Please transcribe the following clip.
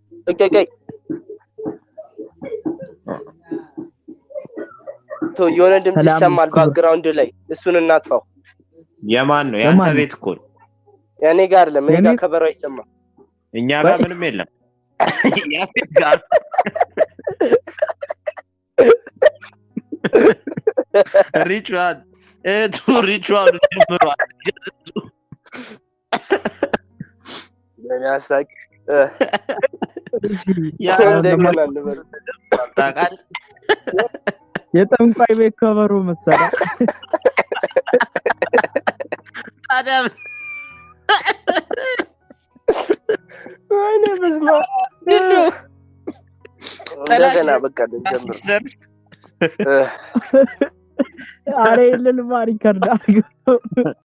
ቀይ ቀይ ቶ የሆነ ድምፅ ሰላም ይሰማል ክብር። ባክግራውንድ ላይ እሱን እናጥፋው። የማን ነው? የአንተ የማን ነው? ቤት እኮ ነው። እኔ ጋር አይደለም፣ እኔ የኔ- ጋር ከበሮ አይሰማም። እኛ ጋር ወይ- ምንም የለም። ያፌት ጋር ሪቹዋል እቱ ሪቹዋል ጀምሯል። በሚያሳቅ ያ እንደገና እንበል። ታውቃለህ? የጠንቋይ ቤት ከበሮ መሰላ ታዲያ ወይኔ በስመ አብ። ምንድን ነው? እንደገና በቃ ልንጀምር። ሲስተር እ አረ የለልማ ሪከርድ አድርገው